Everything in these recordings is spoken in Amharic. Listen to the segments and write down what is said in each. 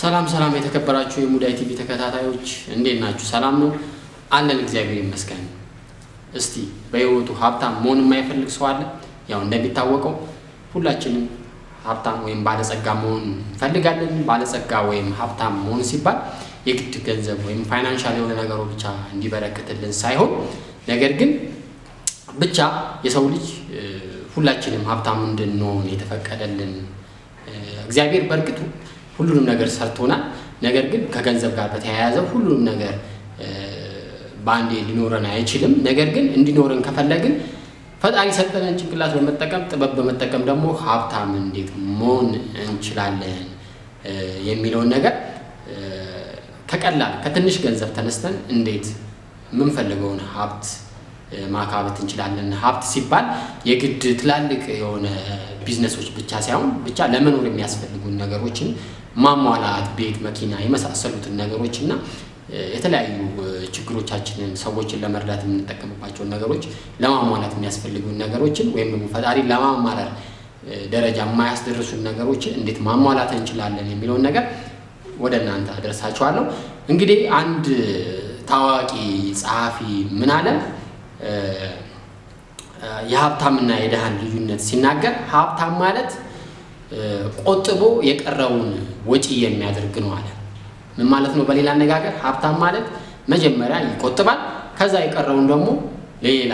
ሰላም ሰላም የተከበራችሁ የሙዳይ ቲቪ ተከታታዮች እንዴት ናችሁ? ሰላም ነው አለን፣ እግዚአብሔር ይመስገን። እስቲ በህይወቱ ሀብታም መሆን የማይፈልግ ሰው አለ? ያው እንደሚታወቀው ሁላችንም ሀብታም ወይም ባለጸጋ መሆን እንፈልጋለን። ባለጸጋ ወይም ሀብታም መሆን ሲባል የግድ ገንዘብ ወይም ፋይናንሻል የሆነ ነገሩ ብቻ እንዲበረክትልን ሳይሆን ነገር ግን ብቻ የሰው ልጅ ሁላችንም ሀብታም እንድንሆን የተፈቀደልን እግዚአብሔር በእርግጥ ሁሉንም ነገር ሰርቶናል። ነገር ግን ከገንዘብ ጋር በተያያዘ ሁሉንም ነገር በአንዴ ሊኖረን አይችልም። ነገር ግን እንዲኖረን ከፈለግን ፈጣሪ ሰጠንን ጭንቅላት በመጠቀም ጥበብ በመጠቀም ደግሞ ሀብታም እንዴት መሆን እንችላለን የሚለውን ነገር ከቀላል ከትንሽ ገንዘብ ተነስተን እንዴት የምንፈልገውን ሀብት ማካበት እንችላለን። ሀብት ሲባል የግድ ትላልቅ የሆነ ቢዝነሶች ብቻ ሳይሆን ብቻ ለመኖር የሚያስፈልጉን ነገሮችን ማሟላት፣ ቤት፣ መኪና የመሳሰሉትን ነገሮች እና የተለያዩ ችግሮቻችንን ሰዎችን ለመርዳት የምንጠቀምባቸውን ነገሮች ለማሟላት የሚያስፈልጉን ነገሮችን ወይም ደግሞ ፈጣሪ ለማማረር ደረጃ የማያስደርሱን ነገሮችን እንዴት ማሟላት እንችላለን የሚለውን ነገር ወደ እናንተ አደርሳችኋለሁ። እንግዲህ አንድ ታዋቂ ጸሐፊ ምን አለ? የሀብታምና የድሃን ልዩነት ሲናገር ሀብታም ማለት ቆጥቦ የቀረውን ወጪ የሚያደርግ ነው አለ። ምን ማለት ነው? በሌላ አነጋገር ሀብታም ማለት መጀመሪያ ይቆጥባል፣ ከዛ የቀረውን ደግሞ ለሌላ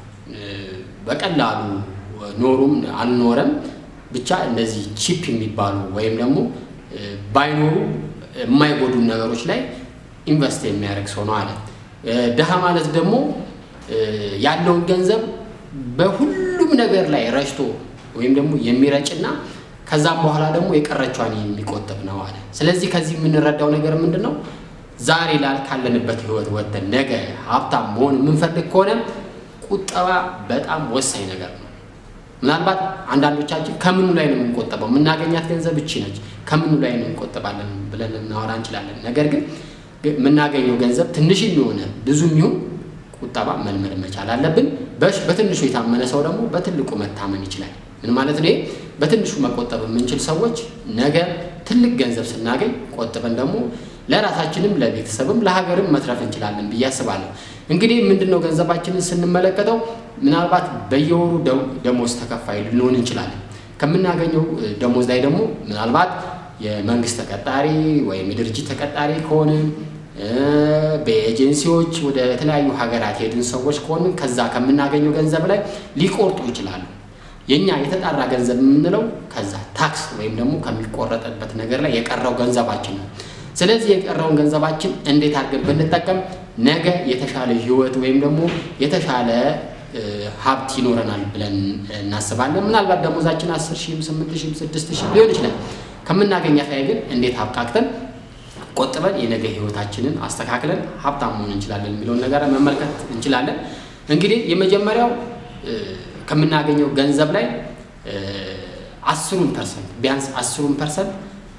በቀላሉ ኖሩም አልኖረም ብቻ እንደዚህ ቺፕ የሚባሉ ወይም ደግሞ ባይኖሩ የማይጎዱ ነገሮች ላይ ኢንቨስት የሚያደርግ ሰው ነው አለ። ድሃ ማለት ደግሞ ያለውን ገንዘብ በሁሉም ነገር ላይ ረጭቶ ወይም ደግሞ የሚረጭና ከዛም በኋላ ደግሞ የቀረቿን የሚቆጥብ ነው አለ። ስለዚህ ከዚህ የምንረዳው ነገር ምንድን ነው? ዛሬ ላል ካለንበት ህይወት ወጥተን ነገ ሀብታም መሆን የምንፈልግ ከሆነ ቁጠባ በጣም ወሳኝ ነገር ነው። ምናልባት አንዳንዶቻችን ከምኑ ላይ ነው የምንቆጠበው? የምናገኛት ገንዘብ እቺ ነች፣ ከምኑ ላይ ነው እንቆጠባለን ብለን ልናወራ እንችላለን። ነገር ግን የምናገኘው ገንዘብ ትንሽ የሚሆነ ብዙ የሚሆን ቁጠባ መልመድ መቻል አለብን። በትንሹ የታመነ ሰው ደግሞ በትልቁ መታመን ይችላል። ምን ማለት ነው? በትንሹ መቆጠብ የምንችል ሰዎች ነገ ትልቅ ገንዘብ ስናገኝ ቆጥበን ደግሞ ለራሳችንም ለቤተሰብም ለሀገርም መትረፍ እንችላለን ብዬ አስባለሁ። እንግዲህ ምንድን ነው ገንዘባችንን ስንመለከተው ምናልባት በየወሩ ደሞዝ ተከፋይ ልንሆን እንችላለን። ከምናገኘው ደሞዝ ላይ ደግሞ ምናልባት የመንግስት ተቀጣሪ ወይም የድርጅት ተቀጣሪ ከሆንን በኤጀንሲዎች ወደ የተለያዩ ሀገራት የሄድን ሰዎች ከሆንን ከዛ ከምናገኘው ገንዘብ ላይ ሊቆርጡ ይችላሉ። የኛ የተጣራ ገንዘብ የምንለው ከዛ ታክስ ወይም ደግሞ ከሚቆረጥበት ነገር ላይ የቀረው ገንዘባችን ነው። ስለዚህ የቀረውን ገንዘባችን እንዴት አድርገን ብንጠቀም ነገ የተሻለ ህይወት ወይም ደግሞ የተሻለ ሀብት ይኖረናል ብለን እናስባለን። ምናልባት ደሞዛችን አስር ሺህም ስምንት ሺህም ስድስት ሺህ ሊሆን ይችላል። ከምናገኛት ላይ ግን እንዴት አብቃቅተን ቆጥበን የነገ ህይወታችንን አስተካክለን ሀብታም መሆን እንችላለን የሚለውን ነገር መመልከት እንችላለን። እንግዲህ የመጀመሪያው ከምናገኘው ገንዘብ ላይ አስሩን ፐርሰንት ቢያንስ አስሩን ፐርሰንት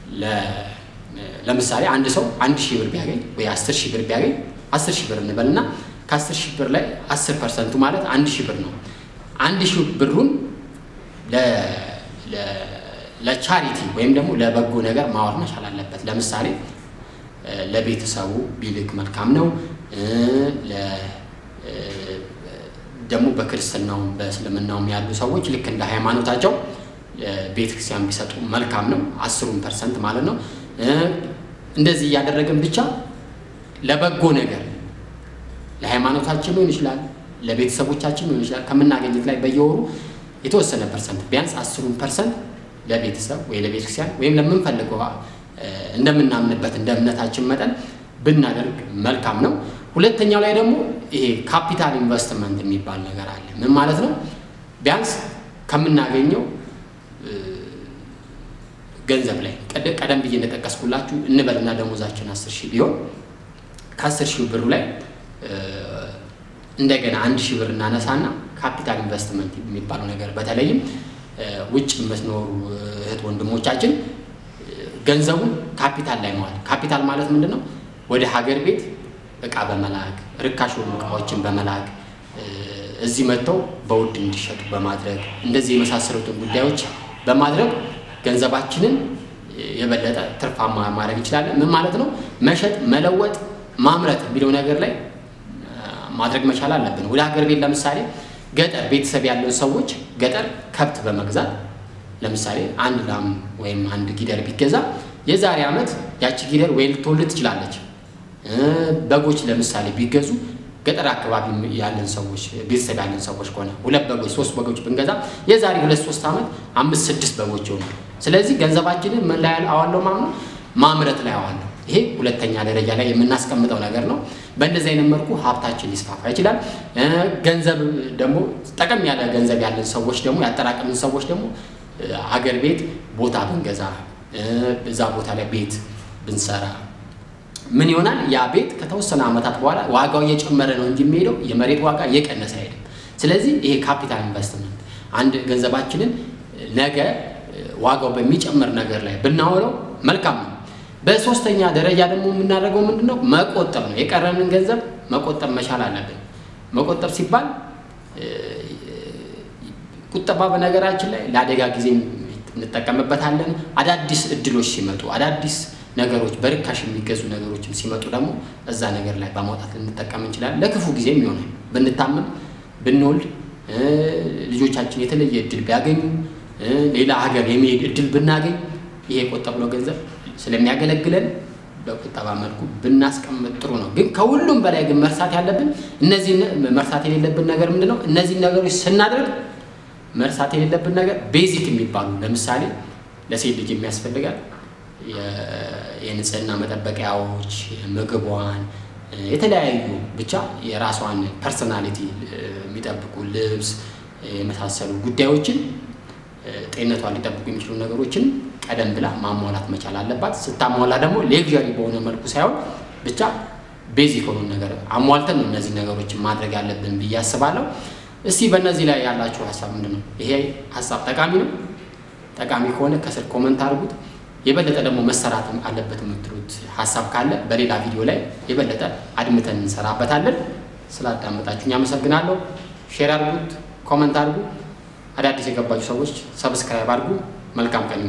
ለምሳሌ አንድ ሰው አንድ ሺህ ብር ቢያገኝ ወይ አስር ሺህ ብር ቢያገኝ አስር ሺህ ብር እንበልና ከአስር ሺህ ብር ላይ አስር ፐርሰንቱ ማለት አንድ ሺህ ብር ነው። አንድ ሺህ ብሩን ለቻሪቲ ወይም ደግሞ ለበጎ ነገር ማዋል መቻል አለበት። ለምሳሌ ለቤተሰቡ ቢልክ መልካም ነው። ደግሞ በክርስትናውም በእስልምናውም ያሉ ሰዎች ልክ እንደ ሃይማኖታቸው ቤተ ክርስቲያን ቢሰጡ መልካም ነው። አስሩን ፐርሰንት ማለት ነው። እንደዚህ እያደረግን ብቻ ለበጎ ነገር ለሃይማኖታችን ሊሆን ይችላል፣ ለቤተሰቦቻችን ሊሆን ይችላል። ከምናገኘት ላይ በየወሩ የተወሰነ ፐርሰንት ቢያንስ አስሩን ፐርሰንት ለቤተሰብ ወይ ለቤተክርስቲያን ወይም ለምንፈልገው እንደምናምንበት እንደ እምነታችን መጠን ብናደርግ መልካም ነው። ሁለተኛው ላይ ደግሞ ይሄ ካፒታል ኢንቨስትመንት የሚባል ነገር አለ። ምን ማለት ነው? ቢያንስ ከምናገኘው ገንዘብ ላይ ቀደም ብዬ እንደጠቀስኩላችሁ እንበልና ደሞዛችን አስር ሺህ ቢሆን ከአስር ሺህ ብሩ ላይ እንደገና አንድ ሺህ ብር እናነሳና ካፒታል ኢንቨስትመንት የሚባለው ነገር በተለይም ውጭ የምትኖሩ እህት ወንድሞቻችን ገንዘቡን ካፒታል ላይ መዋል። ካፒታል ማለት ምንድን ነው? ወደ ሀገር ቤት እቃ በመላክ ርካሽ የሆኑ እቃዎችን በመላክ እዚህ መጥተው በውድ እንዲሸጡ በማድረግ እንደዚህ የመሳሰሉትን ጉዳዮች በማድረግ ገንዘባችንን የበለጠ ትርፋማ ማድረግ እንችላለን። ምን ማለት ነው? መሸጥ፣ መለወጥ፣ ማምረት የሚለው ነገር ላይ ማድረግ መቻል አለብን። ወደ ሀገር ቤት ለምሳሌ ገጠር ቤተሰብ ያለው ሰዎች ገጠር ከብት በመግዛት ለምሳሌ አንድ ላም ወይም አንድ ጊደር ቢገዛ የዛሬ ዓመት ያቺ ጊደር ወይ ልትወልድ ትችላለች። በጎች ለምሳሌ ቢገዙ ገጠር አካባቢ ያለን ሰዎች ቤተሰብ ያለን ሰዎች ከሆነ ሁለት በጎች ሶስት በጎች ብንገዛ የዛሬ ሁለት ሶስት ዓመት አምስት ስድስት በጎች ይሆናል። ስለዚህ ገንዘባችንን ምን ላይ አዋለው ማለት ነው? ማምረት ላይ አዋለው። ይሄ ሁለተኛ ደረጃ ላይ የምናስቀምጠው ነገር ነው። በእንደዚህ አይነት መልኩ ሀብታችን ሊስፋፋ ይችላል። ገንዘብ ደግሞ ጠቀም ያለ ገንዘብ ያለን ሰዎች ደግሞ ያጠራቀምን ሰዎች ደግሞ አገር ቤት ቦታ ብንገዛ እዛ ቦታ ላይ ቤት ብንሰራ ምን ይሆናል? ያ ቤት ከተወሰነ ዓመታት በኋላ ዋጋው እየጨመረ ነው እንጂ የሚሄደው የመሬት ዋጋ እየቀነሰ አይሄድም። ስለዚህ ይሄ ካፒታል ኢንቨስትመንት አንድ ገንዘባችንን ነገ ዋጋው በሚጨምር ነገር ላይ ብናውለው መልካም ነው። በሶስተኛ ደረጃ ደግሞ የምናደርገው ምንድን ነው? መቆጠብ ነው። የቀረንን ገንዘብ መቆጠብ መቻል አለብን። መቆጠብ ሲባል ቁጠባ በነገራችን ላይ ለአደጋ ጊዜ እንጠቀምበታለን። አዳዲስ እድሎች ሲመጡ አዳዲስ ነገሮች በርካሽ የሚገዙ ነገሮችም ሲመጡ ደግሞ እዛ ነገር ላይ በማውጣት ልንጠቀም እንችላለን። ለክፉ ጊዜም ይሆናል። ብንታመም፣ ብንወልድ፣ ልጆቻችን የተለየ እድል ቢያገኙ፣ ሌላ ሀገር የሚሄድ እድል ብናገኝ ይሄ የቆጠብነው ገንዘብ ስለሚያገለግለን በቁጠባ መልኩ ብናስቀምጥ ጥሩ ነው። ግን ከሁሉም በላይ ግን መርሳት ያለብን እነዚህ መርሳት የሌለብን ነገር ምንድን ነው? እነዚህ ነገሮች ስናደርግ መርሳት የሌለብን ነገር ቤዚክ የሚባሉ ለምሳሌ ለሴት ልጅ የሚያስፈልጋል የንጽህና መጠበቂያዎች፣ ምግቧን፣ የተለያዩ ብቻ የራሷን ፐርሰናሊቲ የሚጠብቁ ልብስ የመሳሰሉ ጉዳዮችን ጤንነቷን ሊጠብቁ የሚችሉ ነገሮችን ቀደም ብላ ማሟላት መቻል አለባት። ስታሟላ ደግሞ ሌግዣሪ በሆነ መልኩ ሳይሆን ብቻ ቤዚክ የሆኑ ነገር አሟልተን ነው እነዚህ ነገሮችን ማድረግ ያለብን ብዬ አስባለሁ። እስቲ በእነዚህ ላይ ያላችሁ ሀሳብ ምንድን ነው? ይሄ ሀሳብ ጠቃሚ ነው? ጠቃሚ ከሆነ ከስር ኮመንት አድርጉት። የበለጠ ደግሞ መሰራት አለበት የምትሉት ሀሳብ ካለ በሌላ ቪዲዮ ላይ የበለጠ አድምተን እንሰራበታለን። ስላዳመጣችሁኝ አመሰግናለሁ። ሼር አድርጉት፣ ኮመንት አድርጉ። አዳዲስ የገባችሁ ሰዎች ሰብስክራይብ አድርጉ። መልካም ቀን